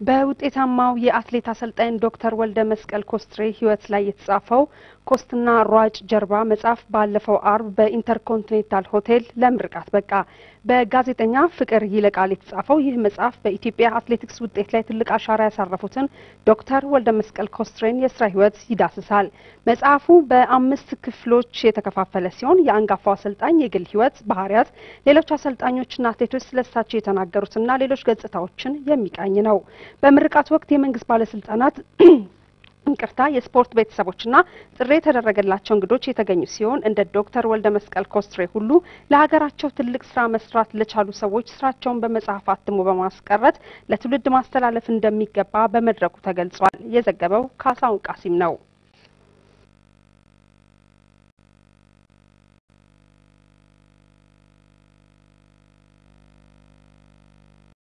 በውጤታማው የአትሌት አሰልጣኝ ዶክተር ወልደ መስቀል ኮስትሬ ሕይወት ላይ የተጻፈው ኮስትና ሯጭ ጀርባ መጽሐፍ ባለፈው አርብ በኢንተርኮንቲኔንታል ሆቴል ለምርቃት በቃ። በጋዜጠኛ ፍቅር ይለቃል የተጻፈው ይህ መጽሐፍ በኢትዮጵያ አትሌቲክስ ውጤት ላይ ትልቅ አሻራ ያሳረፉትን ዶክተር ወልደ መስቀል ኮስትሬን የስራ ሕይወት ይዳስሳል። መጽሐፉ በአምስት ክፍሎች የተከፋፈለ ሲሆን የአንጋፋው አሰልጣኝ የግል ሕይወት፣ ባህሪያት፣ ሌሎች አሰልጣኞችና አትሌቶች ስለሳቸው የተናገሩትና ሌሎች ገጽታዎችን የሚቃኝ ነው። በምርቃት ወቅት የመንግስት ባለስልጣናት ይቅርታ የስፖርት ቤተሰቦችና ጥሪ የተደረገላቸው እንግዶች የተገኙ ሲሆን እንደ ዶክተር ወልደ መስቀል ኮስትሬ ሁሉ ለሀገራቸው ትልቅ ስራ መስራት ለቻሉ ሰዎች ስራቸውን በመጽሐፍ አትሞ በማስቀረት ለትውልድ ማስተላለፍ እንደሚገባ በመድረኩ ተገልጿል። የዘገበው ካሳሁን ቃሲም ነው።